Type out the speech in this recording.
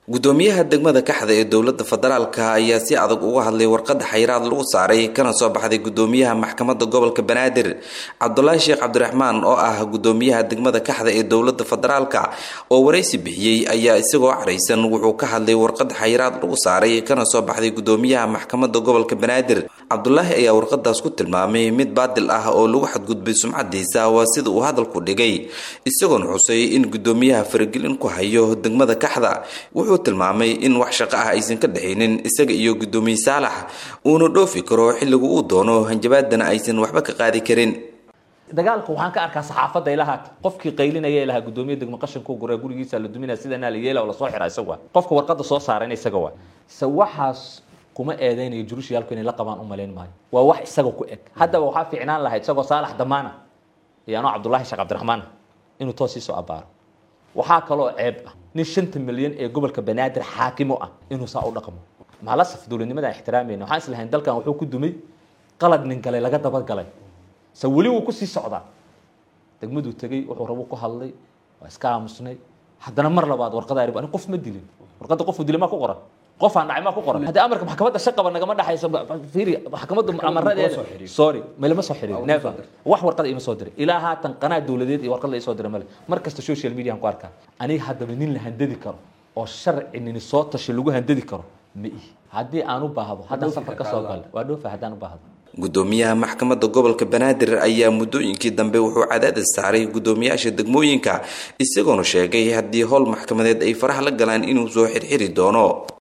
gudoomiyaha degmada kaxda ee dowlada federaalka ayaa si adag uga hadlay warqada xayiraad lagu saaray kana soo baxday gudoomiyaha maxkamada gobolka banaadir cabdulaahi sheekh cabdiraxmaan oo ah gudoomiyaha degmada kaxda ee dowlada federaalka oo waraysi bixiyey ayaa isagoo caraysan wuxuu ka hadlay warqada xayiraad lagu saaray kana soo baxday gudoomiyaha maxkamada gobolka banaadir cabdulaahi ayaa warqadaas ku tilmaamay mid baadil ah oo lagu xadgudbay sumcadiisa waa sida uu hadalku dhigay isagoona xusay in gudoomiyaha faragelin ku hayo degmada kaxda wuxuu tilmaamay in wax shaqo ah aysan ka dhexaynin isaga iyo gudoomiye saalax uuna dhoofi karo xilliga uu doono hanjabaadana aysan waxba ka qaadi karin dagaalka waxaan ka arkaa saxaafadda ilaha qofkii qaylinaya ilaha gudoomiye degmo qashinka gura gurigiisa la duminaya sidanaa la yeela oo lasoo xira isaga qofka warqada soo saarayna isaga waa se waxaas kuma eedeynayo jurushiyaalku inay la qabaan u malayn maayo waa wax isaga ku eg haddaba waxaa fiicnaan lahayd isagoo saalax damaana iyo anoo cabdullaahi sheekh cabdiraxmaan inuu toos iisoo abaaro waxaa kaloo ceeb ah nin shanta milyan ee gobolka banaadir xaakimo ah inuu saa u dhaqmo maalasaf dowladnimadaan ixtiraamayna waxaan islahayn dalkan wuxuu ku dumay qalad nin galay laga dabagalay se weli wuu kusii socdaa degmaduu tegey wuxuu rabu ku hadlay waa iska aamusnay haddana mar labaad warqada arib ani qof ma dilin warqadda qofuu dilay maa ku qoran qof aan dhacay maa ku qoran haddii amarka maxkamadda shaqaba nagama dhexayso fiiri maxkamaddu amaradeeda sorry malama soo xiriirin never wax warqada ima soo diray ilaa haatan qanaa dowladeed iyo warqad la isoo diray male mar kasta social media aan ku arkaa aniga haddaba nin la handadi karo oo sharci nini soo tashi lagu handadi karo ma ihi haddii aan u baahdo haddaan safar ka soo galo waa dhoofa haddaan u baahdo gudoomiyaha maxkamadda gobolka banaadir ayaa muddooyinkii dambe wuxuu cadaadis saaray gudoomiyaasha degmooyinka isagoona sheegay haddii howl maxkamadeed ay faraha la galaan inuu soo xirxiri doono